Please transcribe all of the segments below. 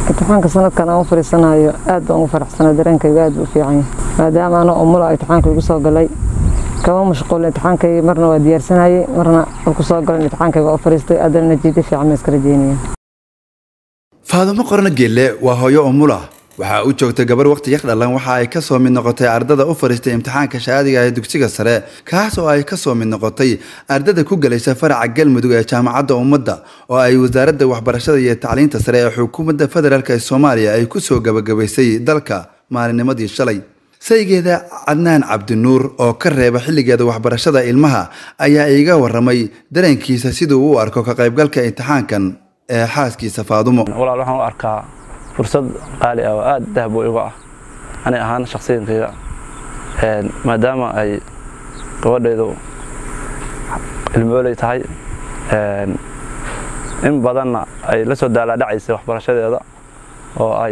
imtixaanka sanadkan aan u fadhiisanayo aad baan ugu faraxsanaa dareenkayga aad buu u fiican yahay maadaama anoo umula imtixaanka igu soo galay kama mashquul imtixaankayga marna waa diyaarsanayay marna marku soo galay imtixaankayga oo fadhiistay haddana natiijo fiican ma iska rajeynaya faadumo qorno geelle waa hooyo umula waxaa u joogtay gabar waqti yar dhalan waxa ay ka soo mid noqotay ardada u fadhiistay imtixaanka shahaadiga ee dugsiga sare kaas oo ay ka soo mid noqotay ardada ku galaysa faraca galmudug ee jaamacadda ummadda oo ay wasaaradda waxbarashada iyo tacliinta sare ee xukuumadda federaalk ee soomaaliya ay ku soo gabagabaysay dalka maalinimadii shalay saygeeda cadnaan cabdinuur oo ka reeba xilligeeda waxbarashada ilmaha ayaa iiga waramay dareenkiisa siduu u arko ka qaybgalka imtixaankan ee xaaskiisa faadumo walaal waxaan u arkaa fursad qaali ah oo aad dahab u igu ah ani ahaan shakhsiyankayga maadaama ay gabadhaydu ilmooley tahay in badanna ay la soo daalaadhacaysay waxbarashadeeda oo ay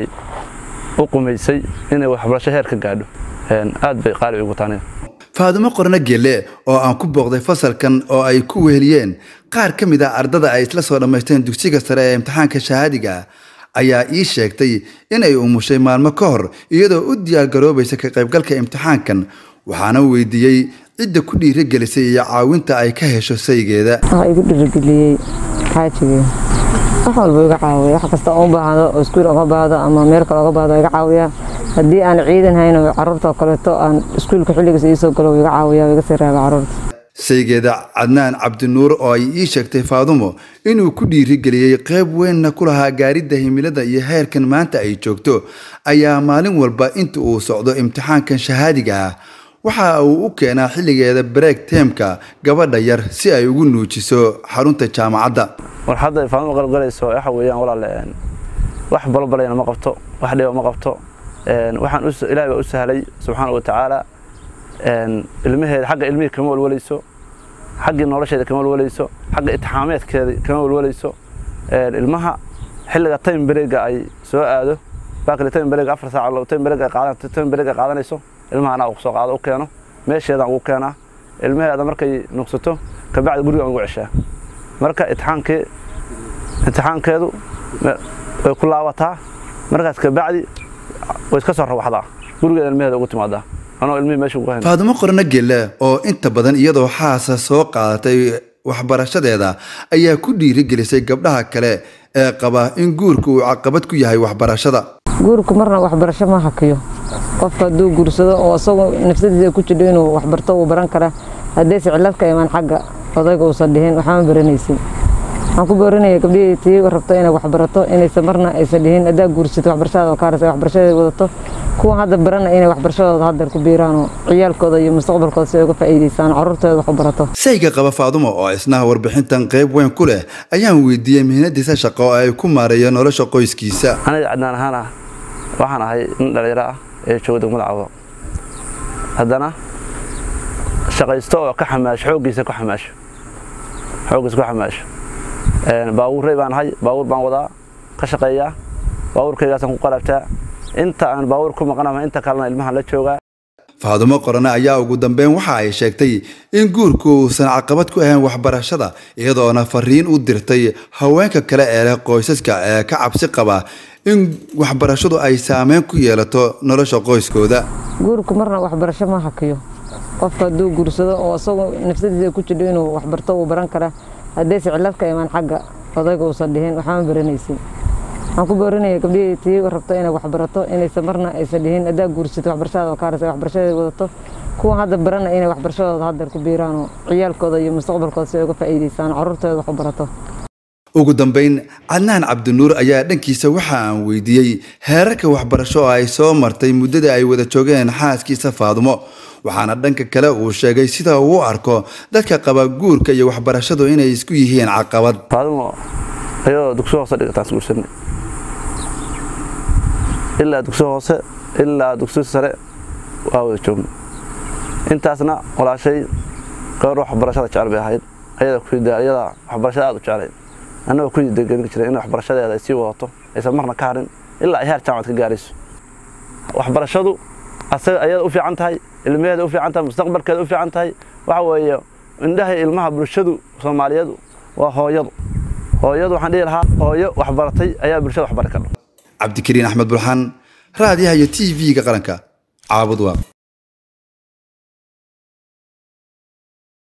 u qumaysay inay waxbarasho heer ka gaadho aad bay qaali igu tahay faadumo qorno geelle oo aan ku booqday fasalkan oo ay ku weheliyeen qaar ka mid ah ardada ay isla soo dhammaysteen dugsiga sare ee imtixaanka shahaadiga ayaa ii sheegtay inay umushay maalmo ka hor iyadoo u diyaargaroobaysa ka qaybgalka imtixaankan waxaana weydiiyey cidda ku dhiirigelisay iyo caawinta ay ka hesho saygeeda waxaa igu dhiirigeliyey xaajigii wax walba iga caawiya wax kasta oo u baahdo oo iskuul oga baahdo ama meel kale oga baahdo iga caawiya haddii aan ciidan hayn oo carruurta oo kaleeto aan iskuulka xilligiisa iisoo galo iga caawiya iga sii reeba carruurta saygeeda cadnaan cabdinuur oo ay ii sheegtay faadumo inuu ku dhiirigeliyey qayb weynna ku lahaa gaaridda himilada iyo heerkan maanta ay joogto ayaa maalin walba inta uu socdo imtixaankan shahaadiga ah waxa uu u keenaa xilligeeda bareeg teemka gabadha yar si ay ugu nuujiso xarunta jaamacadda war hadda ay faadumo qalgalayso waxa weeyaan walaale wax balbalayna ma qabto wax dhiba ma qabto waxaan ilaahay baa u sahlay subxaana wa tacaala ilmaheeda xagga ilmihii kama walwalayso xaggii nolosheeda kama walwalayso xagga itixaameedkeeda kama walwalayso ilmaha xilliga time breega ay soo aado baakli time breega afar saac time breega qaadan time breega qaadanayso ilmaha anaa soo qaado u keeno meesheedaan ugu keenaa ilmaheeda markay nuqsato kabacdi gurigaan ugu ceshaa marka itixaankii imtixaankeedu way ku laabataa markaas kabacdi way iska soo rawaxdaa gurigeeda ilmaheeda ugu timaadaa faadumo qorno gelle oo inta badan iyadoo xaasa soo qaadatay waxbarashadeeda ayaa ku dhiirigelisay gabdhaha kale ee qaba in guurka uu caqabad ku yahay waxbarashada guurku marna waxbarasho ma hakiyo qofka hadduu guursado oo isagoo nafsadiisa ku jidho inuu waxbarto uu baran kara haddayse cilad ka imaan xagga odayga uusan dhihin waxama baranaysin waxaan ku boorinaya gabdhihii tii rabto inay waxbarato inaysan marna aysan dhihin haddaa guursato waxbarashadaada oo kaarasa waxbarashadeeda wadato kuwan hadda barana inay waxbarashadooda haddeer ku biiraan oo ciyaalkooda iyo mustaqbalkooda si ay uga faa'iidaystaan carruurtooda wax u barato sayga qaba faadumo oo isnaha warbixintan qayb weyn ku leh ayaan weydiiyey mihnadiisa shaqo oo ay ku maareeyo nolosha qoyskiisa aniga cadnaan ahaan ah waxaan ahay nin dhallinyaro ah ee jooga degmada cawdo haddana shaqaysto oo ka xamaasho xooggiisa ku xamaasho xooggiisa ku xamaasho baabuurrey baan ahay baabuur baan wadaa ka shaqeeyaa baabuurkaygaasaan ku qalabtaa inta aan baabuur ku maqanama inta kalena ilmahan la joogaa faadumo qorane ayaa ugu dambeyn waxa ay sheegtay in guurku uusan caqabad ku ahayn waxbarashada iyadoona fariin u dirtay haweenka kale ee leh qoysaska ee ka cabsi qaba in waxbarashadu ay saameyn ku yeelato nolosha qoyskooda guurku marna waxbarasho ma hakiyo qofka hadduu guursado oo isagoo nafsadiisa ku jidho inuu waxbarto uu baran kara haddayse cilad ka imaan xagga odayga uusan dhihin waxama baranaysin waxaan ku boorinaya gabdhihii tii rabto inay waxbarato inaysan marna aysan dhihin haddaa guursato waxbarashadaada oo kaarasa waxbarashadeeda wadato kuwan hadda barana inay waxbarashadooda haddeer ku biiraan oo ciyaalkooda iyo mustaqbalkooda si ay uga faa'iidaystaan carruurtooda wax u barato ugu dambeyn cadnaan cabdinuur ayaa dhankiisa waxa aan weydiiyey heerarka waxbarasho oo ay soo martay muddada ay wada joogeen xaaskiisa faadumo waxaana dhanka kale uu sheegay sida uu u arko dadka qaba guurka iyo waxbarashadu inay isku yihiin caqabad faadumo ayadoo dugsi hoose dhigataan isguursanay ilaa dugsi hoose ilaa dugsi sare waa wada joogna intaasna walaashay gabar waxbarashada jecel bay ahayd ayada waxbarashada aad u jeclayd annagoo ku degelin jiray in waxbarashadeeda ay sii wadato aysan marna ka harin ilaa ay heer jaamacad ka gaarayso waxbarashadu asaga ayada u fiican tahay ilmaheeda u fiican tahay mustaqbalkeeda u fiican tahay waxa weeye indhaha ilmaha bulshadu soomaaliyeedu waa hooyadu hooyadu waxaan dhihi lahaa hooyo waxbaratay ayaa bulshada waxbari kardha cabdikariin axmed bulxan raadiyaha iyo t v-ga qaranka caabud waaq